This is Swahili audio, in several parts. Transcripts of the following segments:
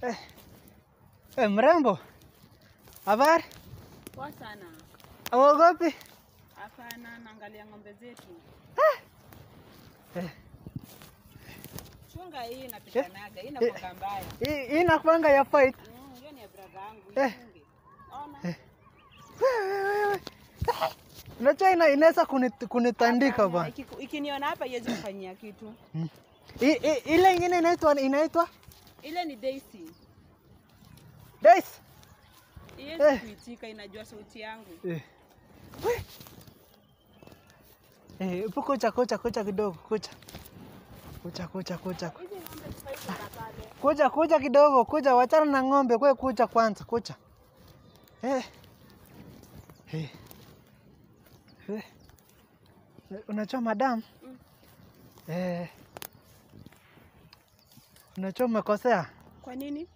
Eh, eh, mrembo, habari? Poa sana. Auogopi? Hapana, naangalia ng'ombe zetu. Eh, Chunga hii inapitanaga, hii inakuwa mbaya. hii hii inakuanga ya fight. Mm, hiyo ni ya brother yangu. Eh. Ichunge. Ona. Wewe, wewe, wewe. Ah, Unajua ina inaweza kunit- kunitandika Hapana, bwana. ikiku- Ikiniona hapa iwezi kufanyia kitu. Mm. I- i- Ile ingine inaitwa inaitwa Ile ni Daisy. Daisy. Iwezi Eh. kuitika, inajua sauti yangu. Eh. We. Eh, hebu kucha kucha kucha kidogo kucha. Kucha kucha kucha. Hizi ng'ombe zifai kwenda pale. Kuja kuja kidogo, kuja wachana na ng'ombe, kwe kuja kwanza, kuja. Eh. Eh. Eh. Unajua madam? Mm. Eh. Unajua umekosea Kwa nini?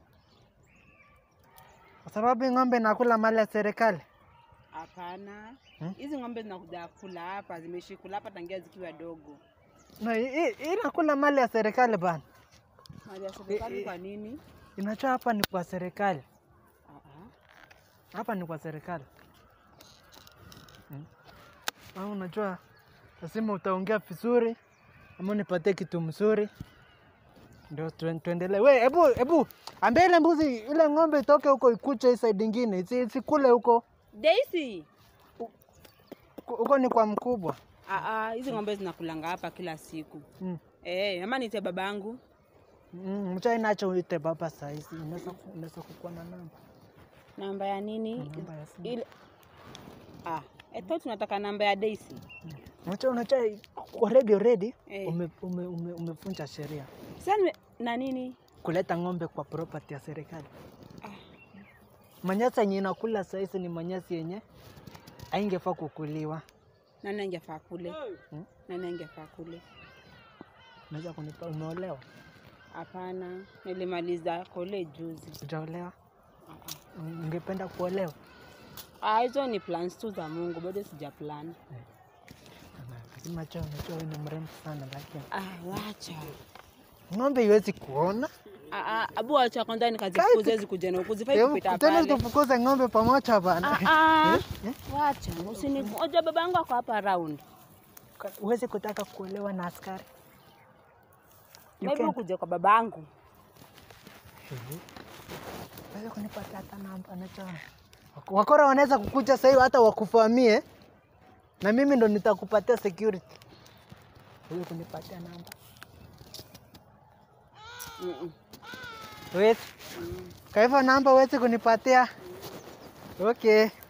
kwa sababu hii ng'ombe inakula mali ya serikali. Hapana. Hmm? Hizi ng'ombe zinakuja kula hapa, zimeishi kula hapa tangia zikiwa dogo. Na hii hii inakula mali ya serikali bana. Mali ya serikali kwa nini? Inajua hapa ni kwa serikali. Ah, ah. Hapa ni kwa serikali. Hmm. Au unajua lazima utaongea vizuri ama unipatie kitu mzuri ndio tuen- tuendelee. We, hebu hebu ambia ile mbuzi ile ng'ombe itoke huko ikuche hii side ingine, isi- isikule huko. Daisy. Huko- Huko ni kwa mkubwa. Ah, ah, hizi ng'ombe zinakulanga hapa kila siku. Mm. Eh, ama niite babangu. Mm, mchai nacho uite baba saa hizi. Unaweza ku- unaweza kukuwa na namba. Namba ya nini? Namba ya simu. Ile Ah, I thought tunataka namba ya Daisy. Unajua unajua already already Eh. ume, ume, ume, umevunja sheria Sasa nime- na nini? kuleta ng'ombe kwa property ya serikali. Ah, Manyasi yenye inakula saizi ni manyasi yenye haingefaa kukuliwa. nani angefaa kule? Hmm? Nani angefaa kule? Unaweza kunipa, umeolewa? Hapana, nilimaliza college juzi. Hujaolewa? Ah, ah. Ungependa kuolewa? Ah, hizo ni plans tu za Mungu, bado sija plan. Lakini macho, unajua wewe ni mrembo sana, lakini Ah, wacha. ng'ombe iwezi kuona. Ah, ah, abu wacha kwanza nikazifukuze hizi kuja na huku zifai Hebu kupita tena pale. tufukuze ng'ombe pamoja bana. Ah, ah. Eh? Eh? Wacha, usinikoja babangu ako hapa round. Huwezi kutaka kuolewa na askari. You Maybe can. ukuje kwa babangu. Unaweza kunipatia hata namba, unajua wakora wanaweza kukuja sasa hivi hata wakuvamie, na mimi ndo nitakupatia security. Huyo kunipatia namba Mm -mm. Huwezi? Mm. Kwa hivyo namba huwezi kunipatia? Okay.